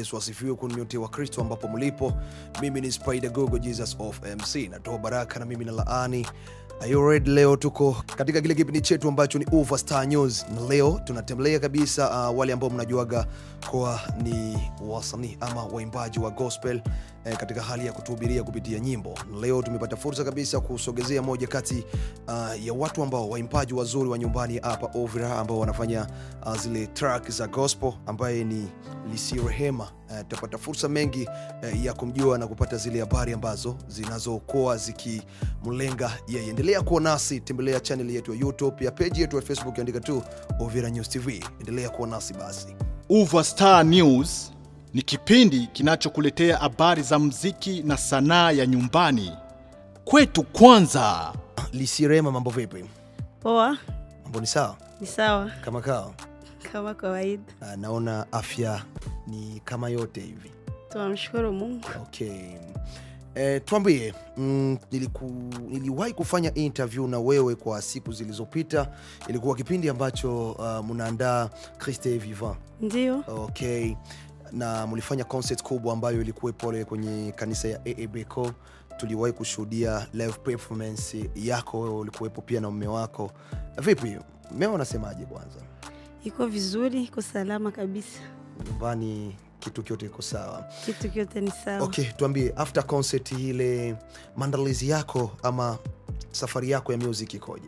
Yesu asifiwe kwa nyote wa Kristo ambapo mlipo. Mimi ni Spider Gogo Jesus of MC, natoa baraka na mimi na laani Are you ready? Leo tuko katika kile kipindi chetu ambacho ni Uva Star News, na leo tunatembelea kabisa uh, wale ambao mnajuaga kwa ni wasanii ama waimbaji wa gospel eh, katika hali ya kutuhubiria kupitia nyimbo. Na leo tumepata fursa kabisa kusogezea moja kati uh, ya watu ambao waimbaji wazuri wa nyumbani hapa Uvira ambao wanafanya uh, zile track za gospel ambaye ni Lisi Rehema. Uh, tutapata fursa mengi uh, ya kumjua na kupata zile habari ambazo zinazokuwa zikimlenga yeye. Endelea kuwa nasi, tembelea channel yetu ya YouTube, pia page yetu ya Facebook, andika tu Uvira News TV. Endelea kuwa nasi basi. Uva Star News ni kipindi kinachokuletea habari za mziki na sanaa ya nyumbani kwetu. Kwanza Lisi Rehema, mambo vipi? Poa, Mambo ni sawa ni sawa kama kawa? kama kawaida. Uh, naona afya ni kama yote hivi. Tunamshukuru Mungu. Okay. Eh, tuambie mm, niliku, niliwahi kufanya interview na wewe kwa siku zilizopita. Ilikuwa kipindi ambacho uh, mnaandaa Christe Vivant. Ndio, Okay. Na mlifanya concert kubwa ambayo ilikuwa pole kwenye kanisa ya AABCO. Tuliwahi kushuhudia live performance yako, wewe ulikuwepo pia na mume wako. Vipi, mmeo unasemaje kwanza? iko vizuri, iko salama kabisa, Nyumbani kitu kyote iko sawa? kitu kyote ni sawa. Okay, tuambie after concert ile maandalizi yako ama safari yako ya music ikoje?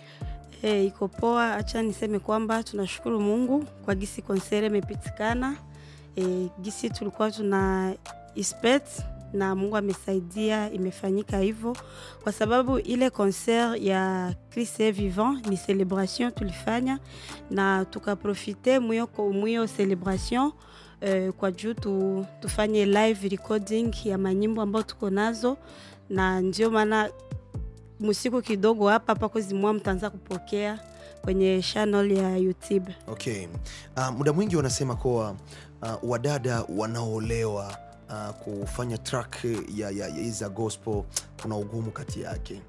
Eh, iko poa. Acha niseme kwamba tunashukuru Mungu kwa gisi konsere imepitikana, eh, gisi tulikuwa tuna expect na Mungu amesaidia, imefanyika hivyo, kwa sababu ile concert ya Christ est vivant ni celebration tulifanya na tukaprofite mwiyo mwiyo celebration eh, kwa juu tu, tufanye live recording ya manyimbo ambayo tuko nazo, na ndio maana musiku kidogo hapa pako zimwa mtaanza kupokea kwenye channel ya YouTube. Okay. Uh, muda mwingi wanasema kuwa uh, wadada wanaolewa uh, kufanya track ya, ya, ya za gospel kuna ugumu kati yake.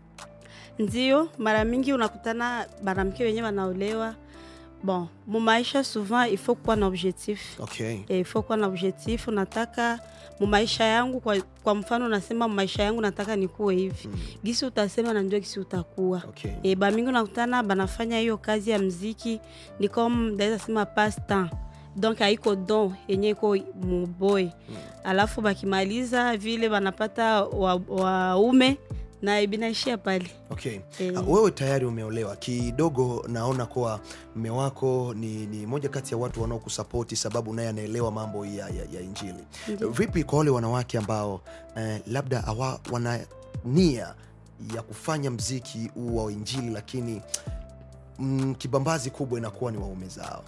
Ndio mara mingi unakutana banamke wenyewe wanaolewa. Bon, mu maisha souvent il faut kuwa na objectif Okay. Eh, il faut kuwa na objectif. Nataka mu maisha yangu kwa, kwa mfano nasema mu maisha yangu nataka nikuwe hivi Mm. gisi utasema na ndio gisi utakuwa Okay. e, bamingi unakutana banafanya hiyo kazi ya mziki ni comme ndaweza sema passe temps donc haiko don yenye iko muboy Mm. alafu bakimaliza vile banapata waume wa na binaishia pale Okay. Eh. Uh, wewe tayari umeolewa kidogo, naona kuwa mme wako ni, ni moja kati ya watu wanaokusapoti sababu naye anaelewa mambo ya, ya, ya Injili. Ndio. Vipi kwa wale wanawake ambao eh, labda awa, wana nia ya kufanya mziki huu wa Injili lakini mm, kibambazi kubwa inakuwa ni waume zao?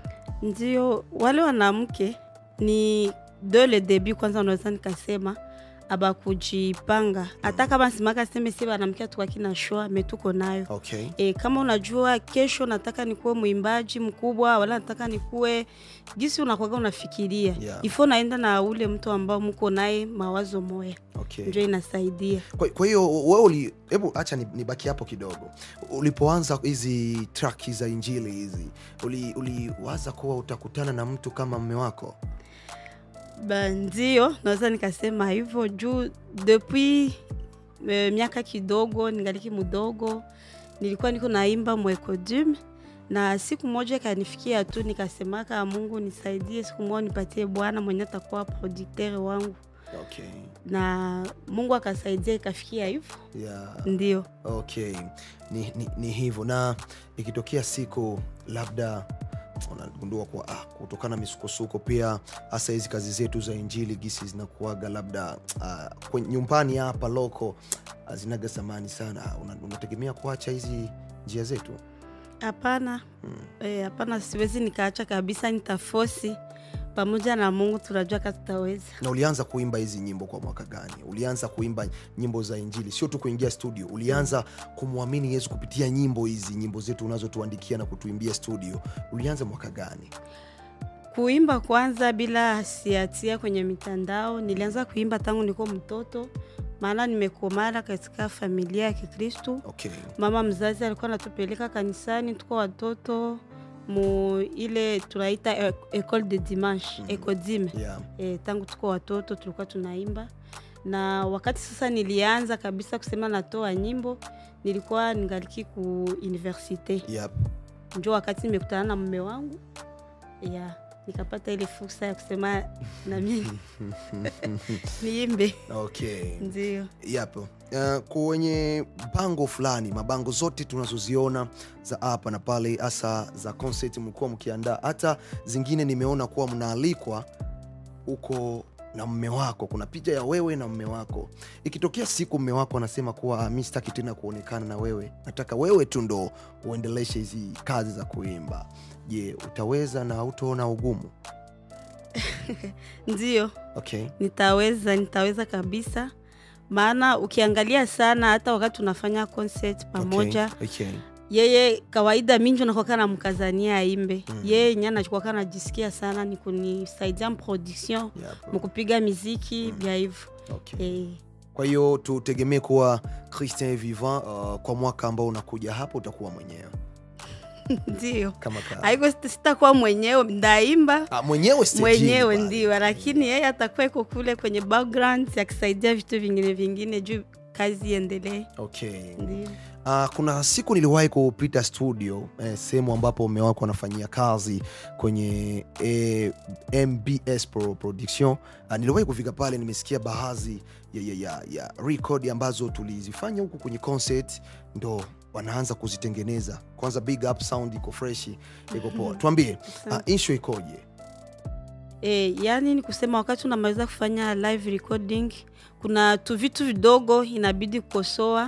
ndio wale wanamke ni de le debut kwanza unaweza nikasema abakujipanga hata kama simaka seme si banamke tukakina shoa metuko nayo Okay. E, kama unajua kesho nataka nikuwe mwimbaji mkubwa wala nataka nikuwe gisi unakwaga unafikiria Yeah. ifo naenda na ule mtu ambao mko naye mawazo moya Okay. ndio inasaidia Kwa, kwa hiyo wewe uli, hebu acha ni- nibaki hapo kidogo. Ulipoanza hizi track za Injili hizi uli- uliwaza kuwa utakutana na mtu kama mme wako? Ba, ndio naweza nikasema hivyo juu depuis e, miaka kidogo ningaliki mudogo nilikuwa niko naimba mwekodum na siku moja ikanifikia tu nikasemaka mungu nisaidie siku moja nipatie bwana mwenye atakuwa producteur wangu Okay. na mungu akasaidia ikafikia hivyo Yeah. ndio Okay, ni, ni, ni hivyo. Na ikitokea siku labda unagundua kuwa ah, kutokana na misukosuko pia hasa hizi kazi zetu za injili gisi zinakuaga labda ah, kwenye nyumbani hapa loko ah, zinaga zamani sana, una- unategemea kuacha hizi njia zetu? hapana Hmm. Eh, hapana siwezi nikaacha kabisa nitafosi pamoja na mungu tunajua ka tutaweza Na ulianza kuimba hizi nyimbo kwa mwaka gani? Ulianza kuimba nyimbo za injili, sio tu kuingia studio, ulianza kumwamini Yesu kupitia nyimbo hizi, nyimbo zetu unazotuandikia na kutuimbia studio, ulianza mwaka gani? kuimba kwanza bila siatia kwenye mitandao nilianza kuimba tangu niko mtoto maana nimekomara katika familia ya kikristu Okay. mama mzazi alikuwa anatupeleka kanisani tuko watoto mu ile tunaita e- école de dimanche Mhm. ecodime yeah. e, tangu tuko watoto tulikuwa tunaimba na wakati sasa nilianza kabisa kusema natoa nyimbo nilikuwa ningaliki ku universite Yep. njo wakati nimekutana na mume wangu ya nikapata ile fursa ya kusema na mimi niimbe okay ndio Yep. Uh, kwenye bango fulani mabango zote tunazoziona za hapa na pale hasa za concert mlikuwa mkiandaa hata zingine nimeona kuwa mnaalikwa huko na mme wako kuna picha ya wewe na mme wako ikitokea siku mme wako anasema kuwa "Ah, mi sitaki tena kuonekana na wewe nataka wewe tu ndo uendeleshe hizi kazi za kuimba je utaweza na utaona ugumu ndio okay nitaweza nitaweza kabisa maana ukiangalia sana hata wakati tunafanya concert pamoja okay. okay. yeye kawaida minjo nakwaka na mkazania aimbe Mm. yeye nye nachikwaka najisikia sana ni kunisaidia mproduction Yep. mkupiga miziki Mm. vya hivyo okay. eh, kwa hiyo tutegemee kuwa christian vivant uh, kwa mwaka ambao unakuja hapo utakuwa mwenyewe ndio kama ka... haiko sita- sitakuwa mwenyewe ndaimba ah, mwenyewe stejini mwenyewe pale. ndio lakini yeye atakuwa iko kule kwenye background akisaidia vitu vingine vingine juu kazi iendelee okay. ndio Uh, kuna siku niliwahi kupita studio eh, sehemu ambapo mume wako anafanyia kazi kwenye eh, mbs Pro production uh, niliwahi kufika pale nimesikia baadhi ya, ya, ya, ya record ambazo tulizifanya huku kwenye concert ndo wanaanza kuzitengeneza kwanza big up sound iko freshi iko poa tuambie uh, insho ikoje E, yani ni kusema wakati unamaliza kufanya live recording kuna tu vitu vidogo inabidi kukosoa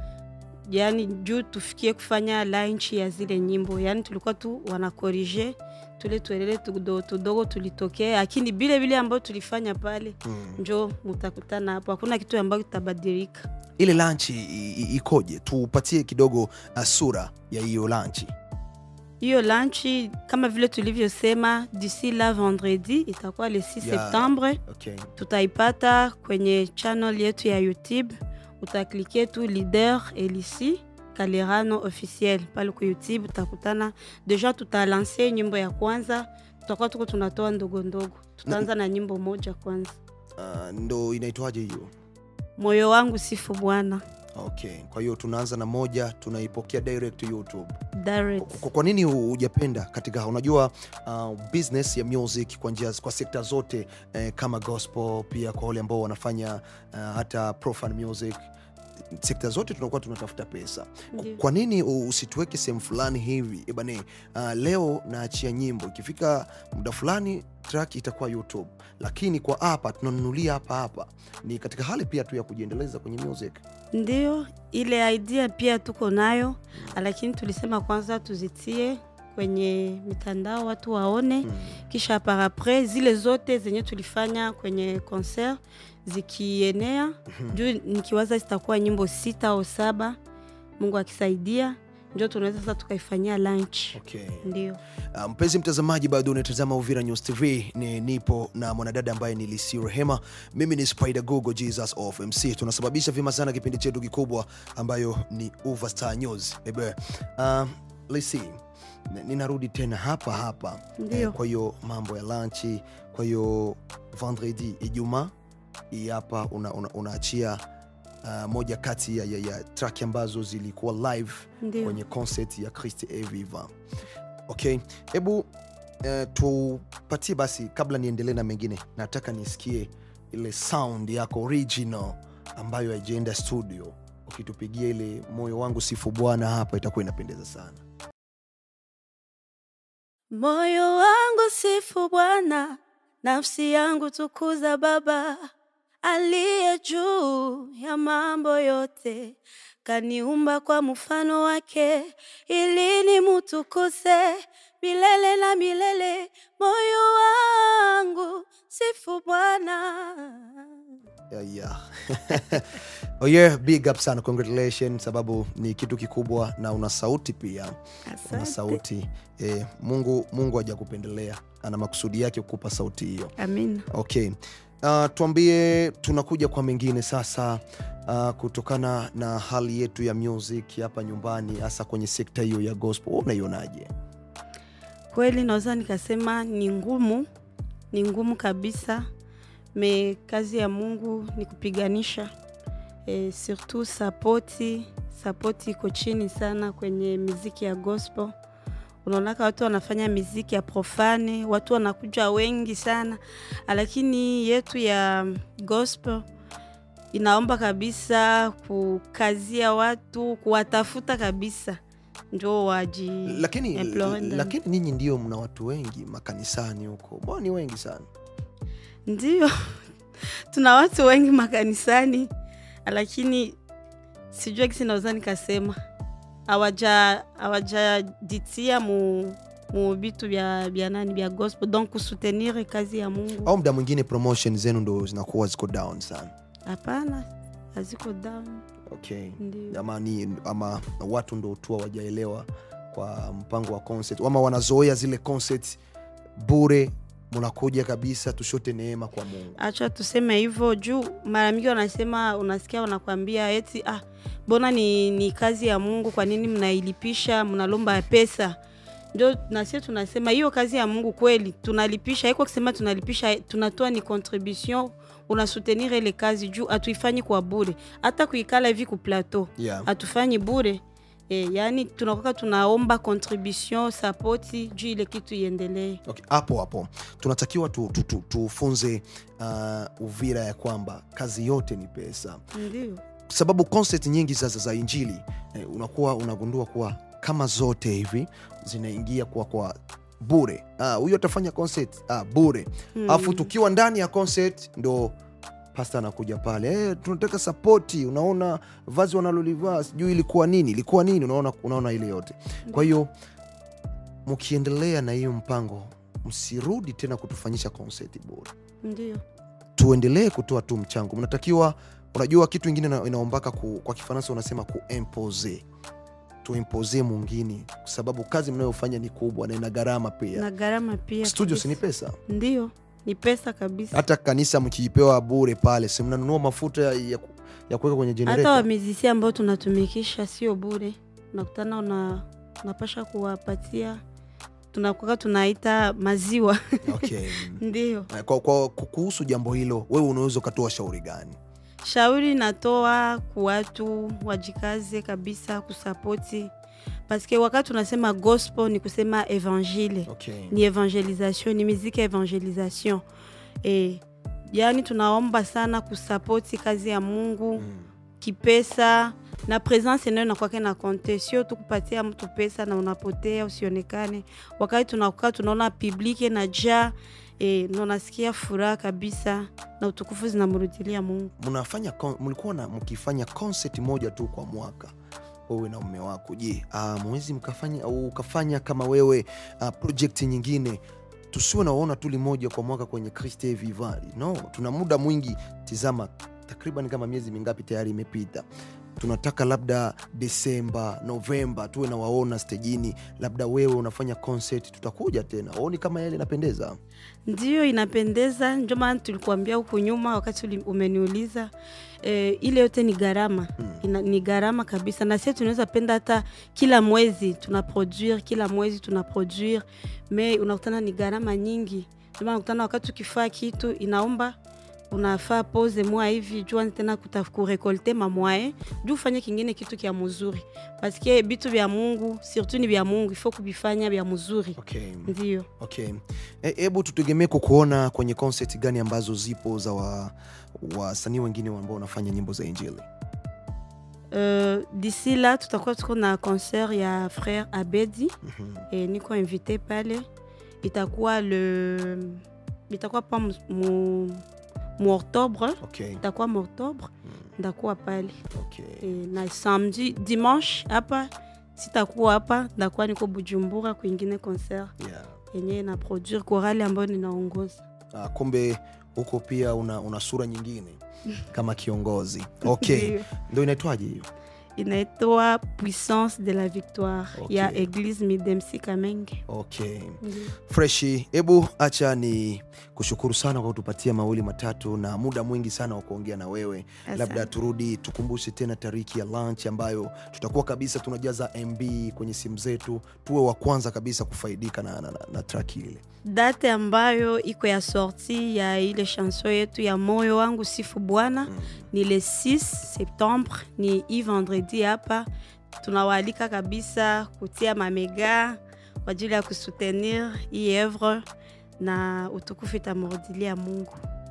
yani juu tufikie kufanya launch ya zile nyimbo yani tulikuwa tu wanakorije tule tuelele tudogo tudogo tulitokea lakini vile vile ambayo tulifanya pale hmm. njo mutakutana hapo hakuna kitu ambayo kitabadilika ile lanchi i- i- ikoje tupatie kidogo uh, sura ya hiyo lanchi hiyo lanchi kama vile tulivyosema d'ici la vendredi itakuwa le 6 Yeah. septembre okay. tutaipata kwenye channel yetu ya youtube utaklike tu leader elisi kalerano officiel pale ku youtube utakutana deja tutalanse nyimbo ya kwanza tutakuwa tuko tunatoa ndogo ndogo tutaanza na nyimbo moja kwanza uh, ndo inaitwaje hiyo moyo wangu sifu bwana okay kwa hiyo tunaanza na moja tunaipokea direct youtube direct kwa, kwa nini hu- hujapenda katika unajua uh, business ya music kwa njia kwa sekta zote eh, kama gospel pia kwa wale ambao wanafanya uh, hata profan music sekta zote tunakuwa tunatafuta pesa Ndiyo. kwa nini u- usituweke sehemu fulani hivi ebane uh, leo naachia nyimbo ikifika muda fulani track itakuwa youtube lakini kwa hapa tunanunulia hapa hapa ni katika hali pia tu ya kujiendeleza kwenye music ndio ile idea pia tuko nayo lakini tulisema kwanza tuzitie kwenye mitandao watu waone hmm. kisha par après zile zote zenye tulifanya kwenye concert zikienea juu nikiwaza zitakuwa nyimbo sita au saba mungu akisaidia ndio tunaweza sasa tukaifanyia lunch okay. ndio Uh, mpenzi mtazamaji bado unatazama uvira news tv ni nipo na mwanadada ambaye ni lisi rehema mimi ni spider google jesus of mc tunasababisha vyema sana kipindi chetu kikubwa ambayo ni uva star news ebe uh, lisi n- ninarudi tena hapa hapa Ndio. kwa hiyo mambo ya lanchi kwa hiyo vendredi ijumaa hii hapa unaachia una, unaachia, uh, moja kati ya, ya, ya track ambazo zilikuwa live ndio kwenye concert ya Christ Eviva. Okay, hebu uh, tupatie basi, kabla niendelee na mengine, nataka nisikie ile sound yako original ambayo haijaenda studio. Ukitupigia ile moyo wangu sifu Bwana hapa, itakuwa inapendeza sana. moyo wangu sifu bwana nafsi yangu tukuza baba aliye juu ya mambo yote kaniumba kwa mfano wake ili nimutukuse milele na milele moyo wangu sifu bwana Yeah, yeah. oh yeah, big up sana, congratulations, sababu ni kitu kikubwa na una sauti pia una asante sauti eh, Mungu Mungu hajakupendelea, ana makusudi yake kukupa sauti hiyo. amina okay uh, tuambie tunakuja kwa mengine sasa uh, kutokana na hali yetu ya music hapa nyumbani hasa kwenye sekta hiyo ya gospel Wewe unaionaje kweli naweza nikasema ni ngumu, ni ngumu kabisa, me kazi ya Mungu ni kupiganisha e, surtout sapoti sapoti iko chini sana kwenye miziki ya gospel. Unaonaka watu wanafanya miziki ya profane, watu wanakuja wengi sana, lakini yetu ya gospel inaomba kabisa kukazia watu, kuwatafuta kabisa njo waji lakini employ ndani. lakini ninyi ndio mna watu wengi makanisani huko mbona ni wengi sana Ndio, tuna watu wengi makanisani, lakini sijua kisi naweza nikasema hawaja hawajajitia mu mu vitu vya vya nani vya gospel donc kusutenir kazi ya Mungu. au mda mwingine promotion zenu ndo zinakuwa ziko down sana Hapana, haziko down. okay Ndio. ama, ni, ama watu ndo tu hawajaelewa kwa mpango wa concert ama wanazoea zile concert bure munakuja kabisa tushote neema kwa mungu acha tuseme hivyo juu mara mingi wanasema unasikia wanakwambia eti ah, mbona ni, ni kazi ya mungu kwa nini mnailipisha mnalomba pesa ndio nasie tunasema hiyo kazi ya mungu kweli tunalipisha iko kusema tunalipisha tunatoa ni contribution unasutenir ile kazi juu hatuifanyi kwa bure hata kuikala hivi ku plateau yeah. hatufanyi bure e, yaani tunakoka tunaomba contribution sapoti juu ile kitu iendelee okay. hapo hapo tunatakiwa tufunze tu, tu, tufunze, uh, uvira ya kwamba kazi yote ni pesa ndio sababu concert nyingi sasa za injili eh, unakuwa unagundua kuwa kama zote hivi zinaingia kwa kwa bure Ah, huyo atafanya concert ah, bure alafu tukiwa ndani ya concert ndo pasta anakuja pale eh, tunataka sapoti unaona vazi wanalolivaa sijui ilikuwa nini ilikuwa nini unaona, unaona ile yote kwa hiyo mkiendelea na hiyo mpango msirudi tena kutufanyisha concert bure ndio tuendelee kutoa tu mchango mnatakiwa unajua kitu ingine ina- inaombaka ku, kwa kifaransa unasema kuimpose tuimpose mwingine kwa sababu kazi mnayofanya ni kubwa na ina gharama pia na gharama pia studio kabisa. si ni pesa ndio ni pesa kabisa hata kanisa mkiipewa bure pale si mnanunua mafuta ya, ya, ku- ya kuweka kwenye hata generator wamizisia ambao tunatumikisha sio bure unakutana una, unapasha kuwapatia tunakuwa tunaita maziwa okay. ndio kwa, kwa, kuhusu jambo hilo wewe unaweza ukatoa shauri gani shauri natoa kuwatu wajikaze kabisa kusapoti paske wakati tunasema gospel ni kusema evangile okay. ni evangelisation ni miziki ya evangelisation e, yaani tunaomba sana kusapoti kazi ya mungu mm. kipesa na presence nayo inakwake na konte sio tu kupatia mtu pesa na unapotea usionekane wakati tunakaa tunaona publike na ja e, na unasikia furaha kabisa na utukufu zinamrudilia mungu mnafanya con- mlikuwa na mkifanya concert moja tu kwa mwaka wewe na mume wako je uh, mwezi mkafanya au ukafanya kama wewe uh, project nyingine tusiwe naona tu limoja kwa mwaka kwenye Christe Vivari no tuna muda mwingi tizama takriban kama miezi mingapi tayari imepita tunataka labda desemba novemba tuwe na waona stejini labda wewe unafanya concert tutakuja tena waoni kama yale inapendeza ndio inapendeza ndio maana tulikuambia huku nyuma wakati uli- umeniuliza e, ile yote ni gharama Mm. Ina, ni gharama kabisa na sie tunaweza penda hata kila mwezi tuna produire kila mwezi tuna produire me unakutana ni gharama nyingi ndio maana unakutana wakati ukifaa kitu inaomba unafaa pose mwa hivi jua tena kuta- kurekolte mamwaye juu ufanye kingine kitu kya muzuri paske bitu vya mungu surtout ni vya mungu ifo kubifanya vya muzuri okay. ndio okay hebu tutegemee kukuona kwenye concert gani ambazo zipo za wa- wasanii wengine ambao wanafanya nyimbo za injili Euh, d'ici là tutakuwa tuko na concert ya frère abedi Mhm. e, niko invité pale itakuwa le itakuwa pa mu, mu, mu octobre okay. itakuwa mu octobre Mm. ndakuwa pale okay. e, na samedi dimanche hapa sitakuwa hapa ndakuwa niko bujumbura kwingine concert yeah. yenye na produire korali ambayo ninaongoza Ah, kumbe huko pia una, una sura nyingine kama kiongozi okay Ndio. ndo inaitwaje hiyo inaitwa puissance de la victoire Okay. ya eglise midemsi kamenge okay Ndiyo. freshi hebu acha ni kushukuru sana kwa kutupatia mawili matatu na muda mwingi sana wa kuongea na wewe Asante. labda turudi tukumbushe tena tariki ya lunch ambayo tutakuwa kabisa tunajaza mb kwenye simu zetu tuwe wa kwanza kabisa kufaidika na, na, na, na track ile date ambayo iko ya sorti ya ile chanson yetu ya moyo wangu sifu bwana Mm. ni le 6 septembre ni i vendredi hapa tunawaalika kabisa kutia mamega kwa ajili ya kusoutenir hii evre na utukufu itamrudilia mungu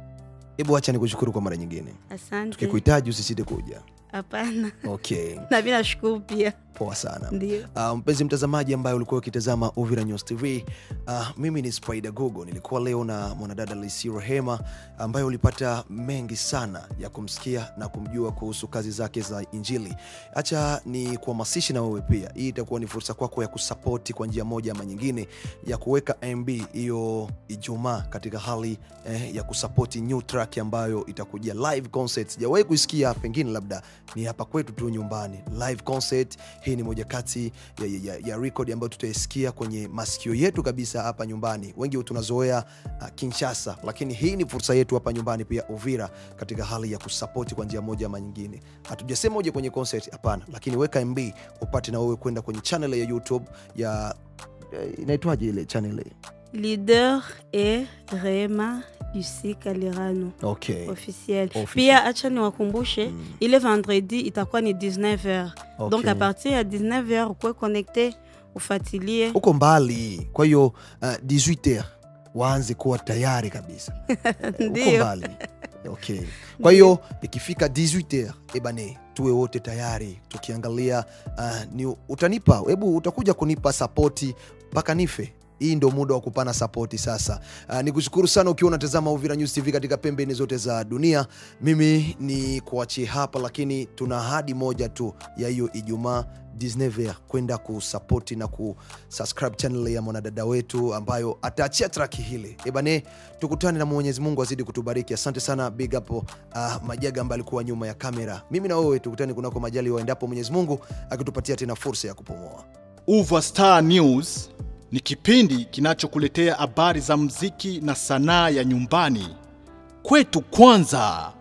hebu acha nikushukuru kwa mara nyingine asante tukikuhitaji usisite kuja hapana okay na mi nashukuru pia poa sana ndio Uh, mpenzi mtazamaji ambaye ulikuwa ukitazama Uvira News TV, uh, mimi ni Spider Gogo. Nilikuwa leo na mwanadada Lisi Rehema ambaye ulipata mengi sana ya kumsikia na kumjua kuhusu kazi zake za Injili. Acha ni kuhamasisha na wewe pia, hii itakuwa ni fursa kwako ya kusapoti kwa njia moja ama nyingine, ya kuweka MB hiyo Ijumaa katika hali eh, ya kusapoti new track ambayo itakujia live concert. Sijawahi kuisikia, pengine labda ni hapa kwetu tu nyumbani, live concert hii ni moja kati ya, ya, ya, ya record ambayo tutaisikia kwenye masikio yetu kabisa hapa nyumbani wengi tunazoea uh, kinshasa lakini hii ni fursa yetu hapa nyumbani pia uvira katika hali ya kusapoti kwa njia moja ama nyingine hatujasema uje kwenye concert hapana lakini weka mb upate na wewe kwenda kwenye channel ya youtube ya eh, inaitwaje ile channel leader e rema uc kalirano okay. officiel Officiel. pia acha niwakumbushe Mm. ile vendredi itakuwa ni 19h Okay. donc à partir ya 19h ukuwe connecte ufatilie uko mbali kwa hiyo uh, 18 waanze kuwa tayari kabisa uko Ndio. mbali okay. kwa hiyo ikifika 18 ebane tuwe wote tayari tukiangalia uh, ni utanipa hebu utakuja kunipa sapoti mpaka nife hii ndo muda wa kupana sapoti sasa uh, ni kushukuru sana ukiwa unatazama uvira news tv katika pembeni zote za dunia mimi ni kuachie hapa lakini tuna ahadi moja tu ya hiyo ijumaa 19 kwenda kusapoti na kusubscribe channel ya mwanadada wetu ambayo ataachia traki hili ebane tukutane na mwenyezi mungu azidi kutubariki asante sana big up uh, majaga ambaye alikuwa nyuma ya kamera mimi na wewe tukutane kunako majali waendapo mwenyezi mungu akitupatia tena fursa ya kupumua Uva Star News ni kipindi kinachokuletea habari za mziki na sanaa ya nyumbani. Kwetu kwanza.